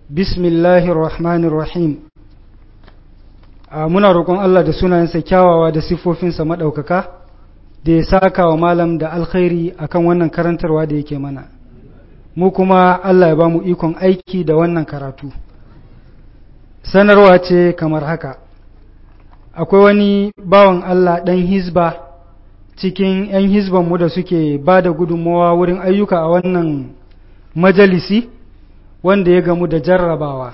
bismillahir rahmanir rahim muna roƙon Allah da sunayensa kyawawa da siffofinsa maɗaukaka da ya saka wa malam da alkhairi akan wannan karantarwa da yake mana mu kuma Allah ya ba mu ikon aiki da wannan karatu sanarwa ce kamar haka akwai wani bawan Allah ɗan hizba cikin 'yan hizbanmu da suke ba da gudunmawa wurin ayyuka a wannan majalisi wanda ya gamu da jarrabawa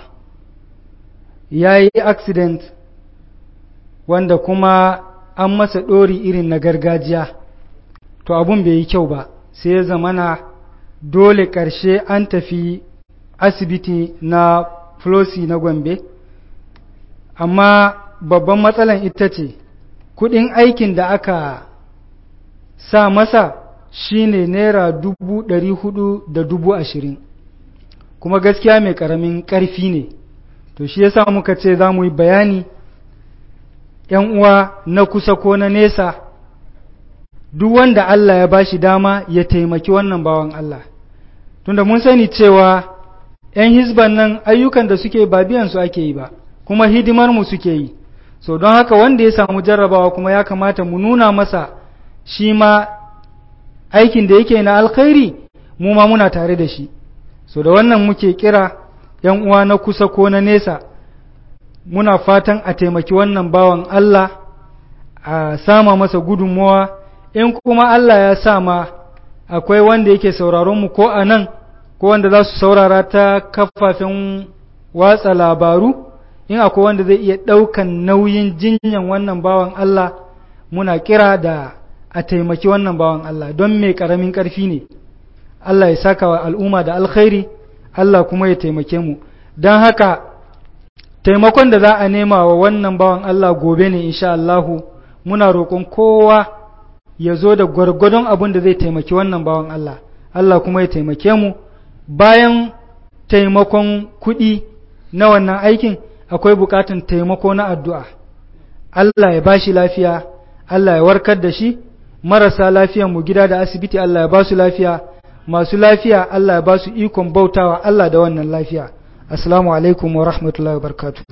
ya yi accident wanda kuma an masa ɗori irin na gargajiya to abun bai yi kyau ba sai ya zamana dole ƙarshe an tafi asibiti na flosi na gombe amma babban matsalan ita ce kudin aikin da aka sa masa shine naira dubu ɗari hudu da dubu ashirin kuma gaskiya mai ƙaramin ƙarfi ne to shi yasa muka ce za mu yi bayani ‘yan uwa na kusa ko na nesa duk wanda Allah ya bashi dama ya taimaki wannan bawan Allah tunda mun sani cewa ‘yan hizban nan ayyukan da suke ba biyan su ake yi ba kuma hidimar mu suke yi so don haka wanda ya samu jarrabawa kuma ya kamata mu nuna masa shi ma aikin da yake na alkhairi mu ma muna tare da shi so da wannan muke kira ‘yan uwa na kusa ko na nesa muna fatan a taimaki wannan bawan Allah a sama masa gudunmawa in kuma Allah ya sama akwai wanda yake sauraron mu ko a nan ko wanda za su saurara ta kafafen watsa labaru in akwai wanda zai iya ɗaukan nauyin jinyan wannan bawan Allah muna kira da a taimaki wannan bawan Allah don mai ƙaramin ƙarfi ne Allah ya saka wa al'umma da alkhairi Allah kuma ya taimake mu don haka taimakon da za a nema wa wannan bawan Allah gobe ne insha Allahu muna roƙon kowa ya zo da gwargwadon abin da zai taimaki wannan bawan Allah Allah kuma ya taimake mu bayan taimakon kuɗi na wannan aikin akwai buƙatan taimako na addu'a Allah ya bashi lafiya Allah ya warkar da shi marasa lafiyan mu gida da asibiti Allah ya ba su lafiya masu lafiya Allah ya ba su ikon bautawa Allah da wannan lafiya assalamu alaikum wa rahmatullahi wa barakatuh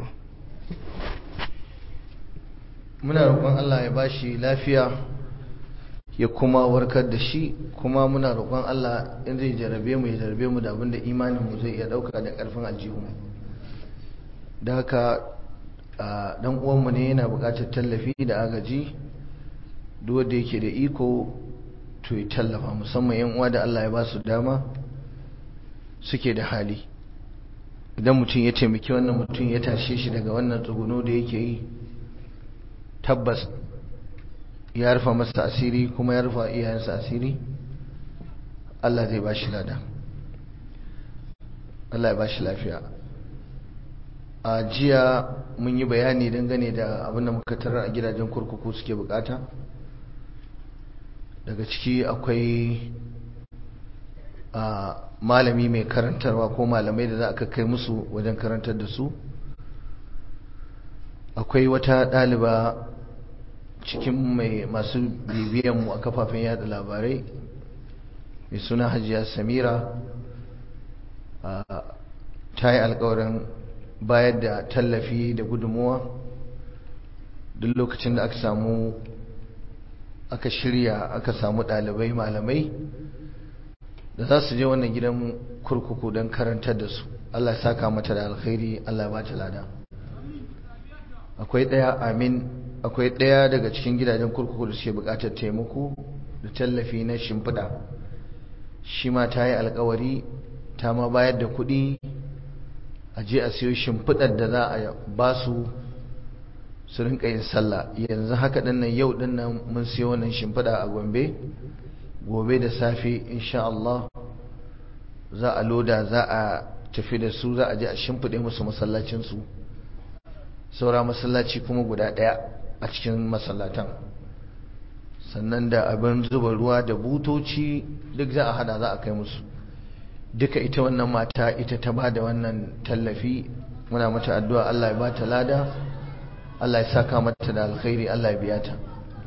muna roƙon Allah ya bashi lafiya ya kuma warkar da shi kuma muna roƙon Allah in zai jarabe mu ya jarabe mu da abinda imanin mu zai iya ɗauka da ƙarfin aljihu da haka dan uwanmu ne yana buƙatar tallafi da agaji duk wanda yake da iko to ya tallafa musamman yan uwa da Allah ya ba su dama suke da hali idan mutum ya taimaki wannan mutum ya tashe shi daga wannan tsuguno da yake yi tabbas ya rufa masa asiri kuma ya rufa iyayensa asiri Allah zai ba shi lada Allah ya ba shi lafiya a jiya mun yi bayani dangane da abin da muka tarar a gidajen kurkuku suke bukata daga ciki akwai a malami mai karantarwa ko malamai da za a kai musu wajen karantar da su akwai wata ɗaliba cikin mai masu bibiyanmu a kafafen yada labarai mai suna hajiya samira ta yi alkawarin bayar da tallafi da gudunmuwa duk lokacin da aka samu aka shirya aka samu ɗalibai malamai da za su je wannan gidan kurkuku don karantar da su Allah ya saka mata da alkhairi Allah ya bata lada akwai ɗaya amin akwai ɗaya daga cikin gidajen kurkuku da suke buƙatar taimako da tallafi na shimfiɗa shi ma ta yi alkawari ta ma bayar da kuɗi a je a siyo shimfiɗar da za a ba su su rinka yin sallah yanzu haka ɗin nan yau ɗin nan mun siyo wannan shimfiɗa a gombe gobe da safe insha Allah za a loda za a tafi da su za a je a shimfiɗe musu masallacinsu saura masallaci kuma guda ɗaya a cikin masallatan sannan da abin zuba ruwa da butoci duk za a hada za a kai musu duka ita wannan mata ita ta ba da wannan tallafi muna mata addu'a Allah ya ba ta lada Allah ya saka mata da alkhairi Allah ya biya ta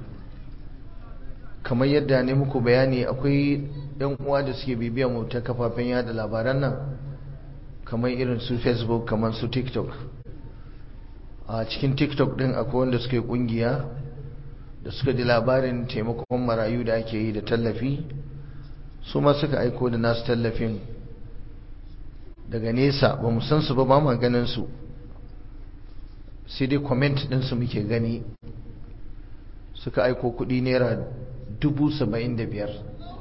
kamar yadda ne muku bayani akwai yan uwa da suke bibiya mu ta kafafen yada labaran nan kamar irin su facebook kamar su tiktok a cikin tiktok din akwai wanda suka yi kungiya da suka ji labarin taimakon marayu da ake yi da tallafi su ma suka aiko da nasu tallafin daga nesa ba mu san su ba ba ma ganin su sai dai comment ɗinsu muke gani suka aiko kuɗi naira dubu saba'in da biyar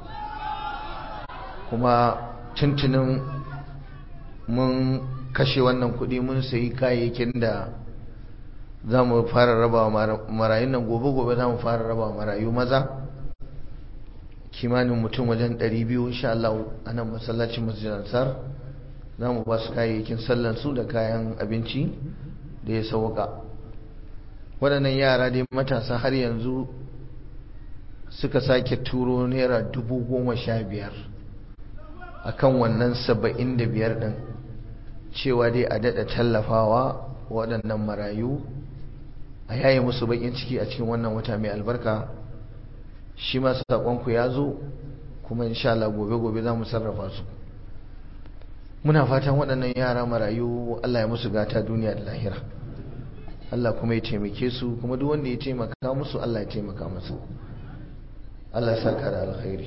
kuma tuntunin mun kashe wannan kuɗi mun sayi kayayyakin da za mu fara raba marayun nan gobe-gobe za mu fara raba marayu maza kimanin mutum wajen 200 insha Allah a nan masallacin masjid ansar za mu ba su kayayyakin sallansu da kayan abinci da ya sauka waɗannan yara dai matasa har yanzu suka sake turo naira dubu goma sha biyar a kan wannan saba'in da biyar ɗin cewa dai a daɗa tallafawa waɗannan marayu a yaye musu baƙin ciki a cikin wannan wata mai albarka shi ma saƙonku ya zo kuma insha Allah gobe-gobe za mu sarrafa su muna fatan waɗannan yara marayu Allah ya musu gata duniya da lahira Allah kuma ya taimake su kuma duk wanda ya taimaka musu Allah ya taimaka musu Allah ya saka da alkhairi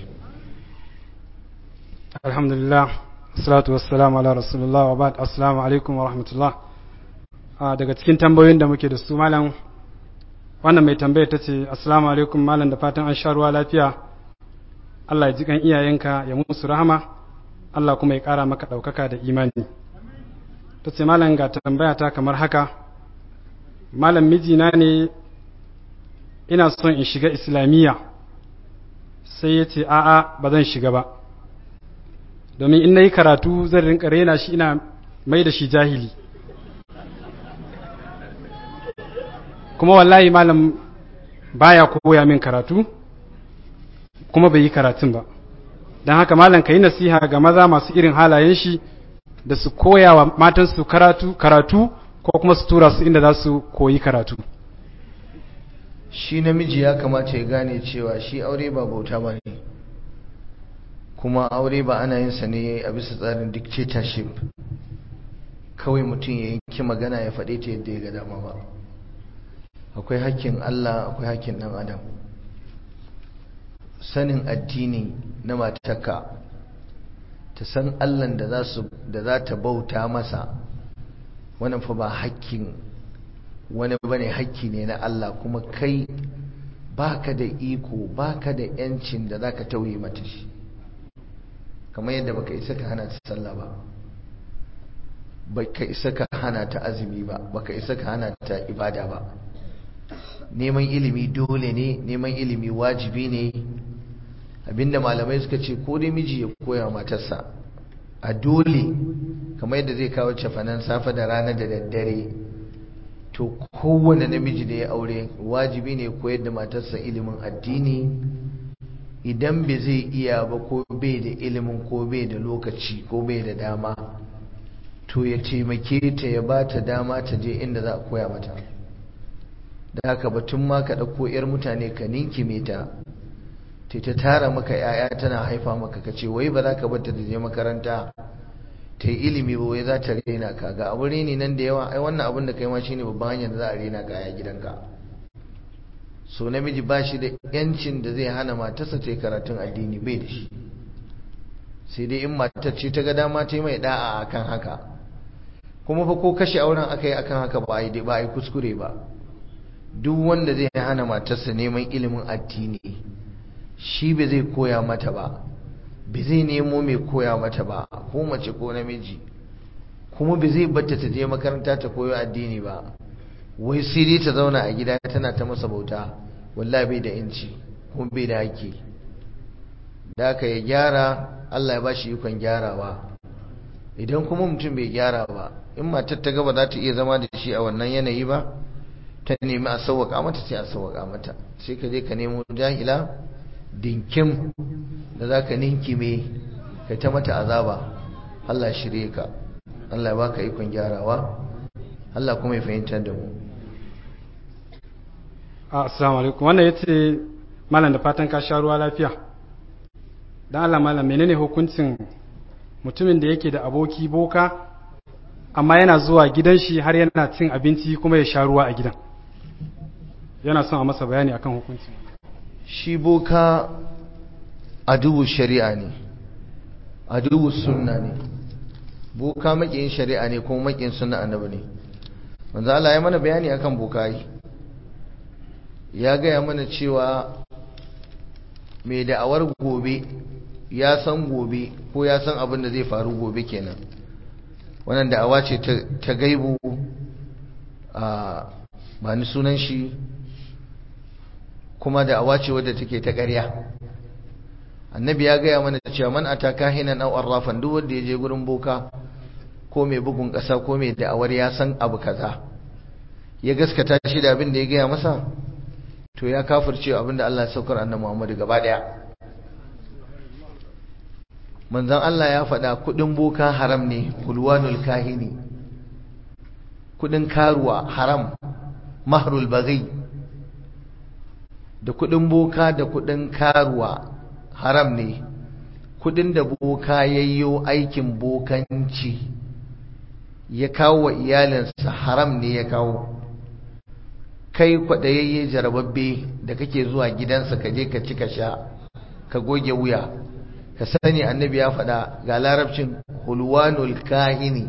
alhamdulillah salatu wassalamu ala rasulullah wa ba'd assalamu alaikum wa rahmatullah daga cikin tambayoyin da muke da su malam wannan mai tambaya ta ce assalamu alaikum malam da fatan an sha ruwa lafiya Allah ya ji kan iyayenka ya musu rahama Allah kuma ya ƙara maka ɗaukaka da imani ta ce malam ga tambaya ta kamar haka malam mijina ne ina son in shiga islamiyya sai ya ce a'a ba zan shiga ba domin in na yi karatu zan rinka rena shi ina mai da shi jahili kuma wallahi malam baya koya min karatu kuma bai yi karatun ba don haka malam ka yi nasiha ga maza masu irin halayen shi da su koya wa matansu karatu karatu ko kuma su tura su inda za su koyi karatu shi namiji ya kamata ya gane cewa shi aure ba bauta ba ne kuma aure ba ana yin sa ne a bisa tsarin dictatorship kawai mutum ya yanki magana ya faɗe ta yadda ya ga dama ba akwai hakkin Allah akwai hakkin ɗan adam sanin addini na matarka ta san Allah da za ta bauta masa wannan fa ba hakkin wani bane hakki ne na Allah kuma kai baka da iko baka da yancin da zaka tauye mata shi kamar yadda baka isa ka hana ta sallah ba baka isa ka hana ta azumi ba baka isa ka hana ta ibada ba neman ilimi dole ne neman ilimi wajibi ne abinda malamai suka ce ko dai miji ya koya matarsa a dole kamar yadda zai kawo cafanan safe da rana da daddare to kowane namiji da ya aure wajibi ne koyar da matarsa ilimin addini idan bai zai iya ba ko bai da ilimin ko bai da lokaci ko bai da dama to ya taimake ta ya ba ta dama ta je inda za a koya mata da haka batun ma ka ɗauko 'yar mutane ka ninkime ta ta ta tara maka 'ya'ya tana haifa maka ka ce wai ba za ka bata da je makaranta ta yi ilimi ba wai za ta rena ka ga abu reni nan da yawa ai wannan abin da kai ma shine babban hanyar da za a rena ka a gidanka so namiji ba shi da yancin da zai hana matarsa ta yi karatun addini bai da shi sai dai in matar ce ta ga dama ta yi mai da'a akan haka kuma fa ko kashe auren aka yi akan haka ba a yi ba a yi kuskure ba duk wanda zai hana matarsa neman ilimin addini shi ba zai koya mata ba ba zai nemo mai koya mata ba ko mace ko namiji kuma ba zai batta ta je makaranta ta koyo addini ba wai sai dai ta zauna a gida tana ta masa bauta wallahi bai da inci kuma bai da haƙƙi da aka ya gyara Allah ya ba shi ikon gyarawa idan kuma mutum bai gyara ba in matar ta gaba za ta iya zama da shi a wannan yanayi ba ta nemi a sauwaka mata sai a sauwaka mata sai ka je ka nemo jahila dinkim da za ka ninkime ka ta mata azaba Allah shirye ka Allah ya baka ikon gyarawa Allah kuma ya fahimtar da mu assalamu alaikum wannan yace malam da fatan ka sha ruwa lafiya dan Allah malam menene hukuncin mutumin da yake da aboki boka amma yana zuwa gidan shi har yana cin abinci kuma ya sha ruwa a gidan yana son a masa bayani akan hukunci shi boka adubu shari'a ne adubu sunna ne boka makiyin shari'a ne kuma makiyin sunna annabi ne manzo Allah ya mana bayani akan bokayi ya gaya mana cewa mai da'awar gobe ya san gobe ko ya san abin da zai faru gobe kenan wannan da'awa ce ta gaibu a ba ni sunan shi kuma da'awa ce wadda take ta ƙarya annabi ya gaya mana cewa man ata kahinan aw arrafan duk wanda ya je gurin boka ko mai bugun ƙasa ko mai da'awar ya san abu kaza ya gaskata shi da abin da ya gaya masa to ya kafirce abin da Allah ya saukar annabi Muhammad gaba daya manzon Allah ya faɗa kudin boka haram ne kulwanul kahini kudin karuwa haram mahrul baghi da kudin boka da kudin karuwa haram ne kudin da boka yayyo aikin bokanci ya kawo wa iyalinsa haram ne ya kawo kai kwaɗayayye jarababbe da kake zuwa gidansa ka je ka ci ka sha ka goge wuya ka sani annabi ya faɗa ga larabcin hulwanul kahini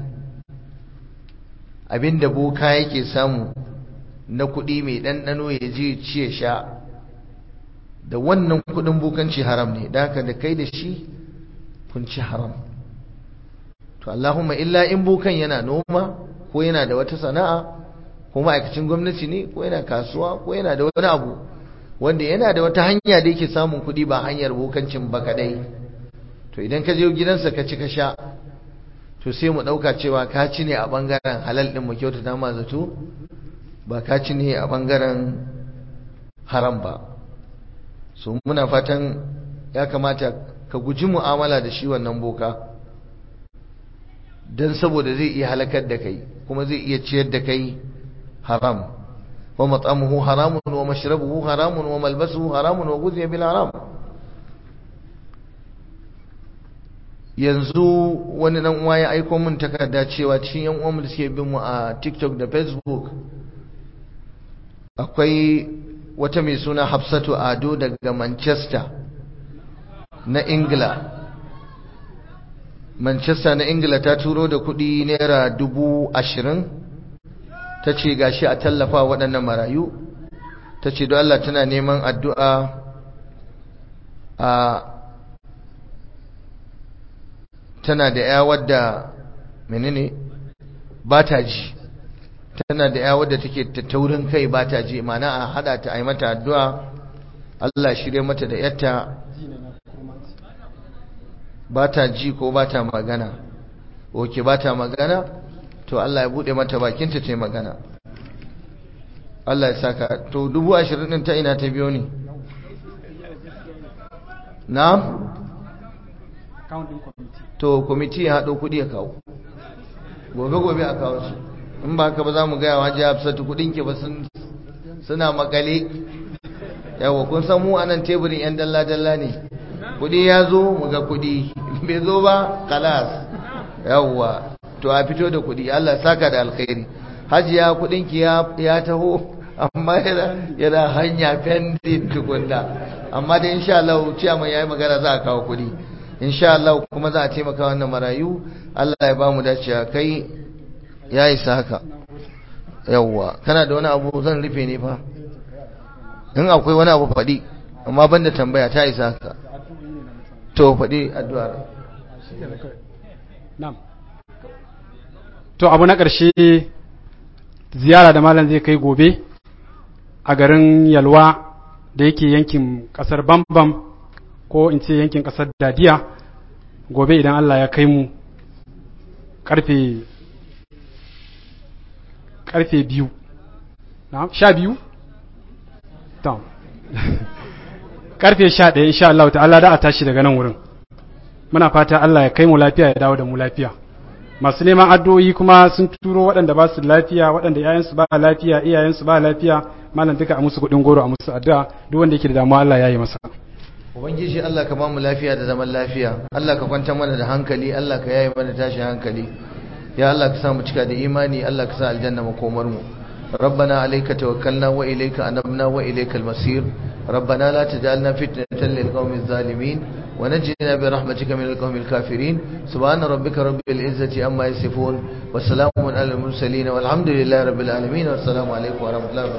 abinda boka yake samu na kuɗi mai ɗanɗano ya je ci ya sha da wannan kuɗin bokanci haram ne da haka da kai da shi kun ci haram to Allahumma illa in bokan yana noma ko yana da wata sana'a ko ma'aikacin gwamnati ne ko yana kasuwa ko yana da wani abu wanda yana da wata hanya da yake samun kuɗi ba hanyar bokancin ba kadai to idan ka je gidansa ka ci ka sha to sai mu ɗauka cewa ka ci ne a ɓangaren halal ɗin mu kyautata ma zato ba ka ci ne a ɓangaren haram ba so muna fatan ya kamata ka guji mu'amala da shi wannan boka don saboda zai iya halakar da kai kuma zai iya ciyar da kai haram wa mat'amuhu haramun wa mashrabuhu haramun wa malbasuhu haramun wa ghudhiya bil haram yanzu wani dan uwa ya aika min takarda cewa cikin yan uwan da suke bin mu a TikTok da Facebook akwai wata mai suna Hafsatu Ado daga Manchester na Ingila Manchester na Ingila ta turo da kudi naira dubu ashirin ta ce gashi a tallafa waɗannan marayu ta ce don Allah tana neman addu'a a tana da ya wadda menene ba ta ji tana da ya wadda take taurin kai ba ta ji mana a hada ta a yi mata addu'a Allah shirya mata da yatta ba ta ji ko ba ta magana oke ba ta magana to Allah ya bude mata bakinta ta yi magana Allah ya saka to dubu ashirin ɗin ta ina ta biyo ne na? to kwamiti ya haɗo kuɗi ya kawo gobe-gobe a kawo su in ba ka ba za mu gaya wa jiya hafsatu kuɗinki ba suna makale yawa kun san mu anan teburin 'yan dalla-dalla ne kuɗi ya zo mu ga kuɗi bai zo ba kalas yawa to a fito da kuɗi Allah saka da alkhairi hajiya kuɗinki ya taho amma yana hanya pending tukunna amma da insha Allah ciyaman yayi magana za a kawo kuɗi insha Allah kuma za a taimaka wannan marayu Allah ya ba mu dacewa kai ya isa haka yawwa kana da wani abu zan rufe ne fa in akwai wani abu faɗi amma banda tambaya ta isa haka to faɗi addu'ar to abu na ƙarshe ziyara da malam zai kai gobe a garin yalwa da yake yankin ƙasar bambam ko in ce yankin ƙasar dadiya gobe idan Allah ya kai mu karfe karfe biyu na sha biyu? ta karfe sha ɗaya insha Allah ta'ala da a tashi daga nan wurin muna fata Allah ya kai mu lafiya ya dawo da mu lafiya masu neman addu'o'i kuma sun turo waɗanda ba su lafiya waɗanda ‘ya'yansu ba lafiya iyayensu ba lafiya malam duka a musu kuɗin goro a musu addu'a duk wanda yake da damuwa Allah ya yi masa ubangiji Allah ka ba mu lafiya da zaman lafiya Allah ka kwanta mana da hankali Allah ka yaye mana tashi hankali ya Allah ka sa mu cika da imani Allah ka sa aljanna makomar mu ربنا عليك توكلنا وإليك أنبنا وإليك المصير ربنا لا تجعلنا فتنة للقوم الظالمين ونجنا برحمتك من القوم الكافرين سبحان ربك رب العزة أما يصفون والسلام على المرسلين والحمد لله رب العالمين والسلام عليكم ورحمة الله وبركاته